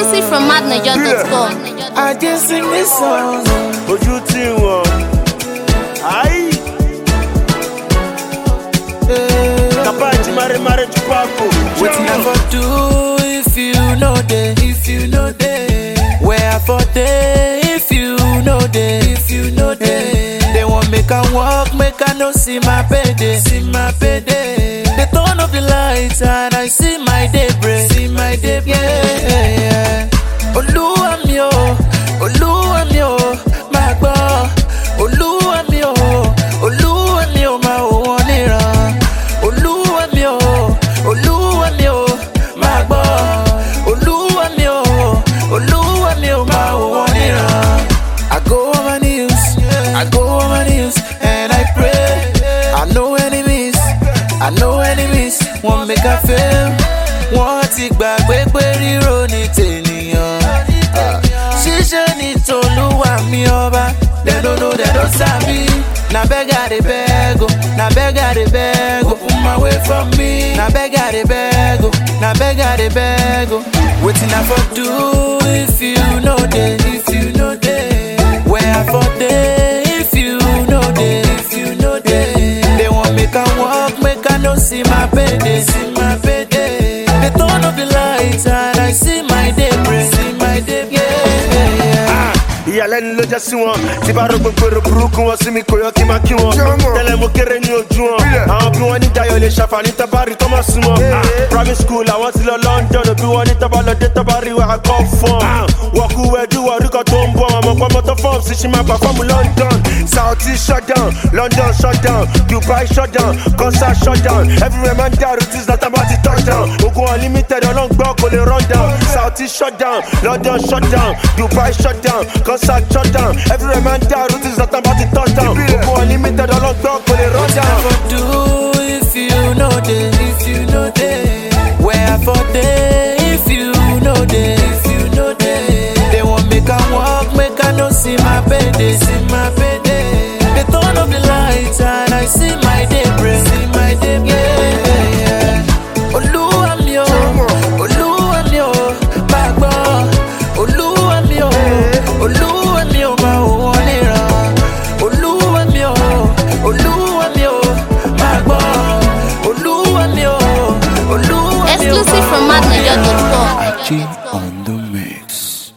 Exclusive from madniger.com. I just sing this song. ojú tí wọn. ayi kapa ti mare mare ju paako. Wetin I for do if you know dey? If you know dey. Where I for dey if you know dey? If you know dey. They want make I walk, make I no see my payday. See my payday. They turn off the lights and I see my daybreak. See my daybreak. Yeah, yeah. Olúwa mi o, Olúwa mi o, máa gbọ́. Olúwa mi o, Olúwa mi o, máa wò wọ́n níran. Olúwa mi o, Olúwa mi o, máa gbọ́. Olúwa mi o, Olúwa mi o, máa wò wọ́n níran. I go on my knees, I go on my knees, and I pray. I know enemies, I know enemies, wọ́n make I fail. Wọ́n ti gbàgbé pé ríro ní tènìyàn. Ah, Ṣíṣe ní tolúwa mi ọba, dem no know dem no sabi. Na beg I dey beg o, na beg I dey beg o, open my way from me. Na beg I dey beg o, na beg I dey beg o. Wetin I for do if you no dey? If you no dey, where I for dey? If you no dey, if you no dey, they want make I walk, make I no see my payday, see my payday. They turn off the lights and I see my daybreak, see my daybreak. Yeah, yeah. ìyàlẹ́nu ló jẹ́ sí wọn tí bá rò gbogbo èrò burúkú wọn sí mi kò yọ kí n máa kí wọn tẹ́lẹ̀ mo kéré ní ojú wọn àwọn bí wọ́n ní dayo lè ṣàǹfààní tọ́bárì tó mọ̀ sí wọn private school àwọn ti lọ london bí wọ́n ní tọ́ba lọ dé tọ́bárì wà á kọ́ fún wọn kú wẹ́dú orúkọ tó ń bọ̀ ọmọ pọ́nmọ́ tó fọ́ọ̀mù sí ṣe máa pàfọ́ọ̀mù london saudi shutdown london shutdown dubai shutdown concert shutdown everywhere man dàrú tí zlatan bá ti touchdown ogun unlimited ọlọ́ngbọ́n kò lè run down saudi shutdown london shutdown dubai shutdown concert shutdown everywhere man dàrú tí zlatan bá ti touchdown ogun unlimited ọlọ́ngbọ́n kò lè run What I down. for do if you know dey? If you know dey, where I for dey? If you know dey, if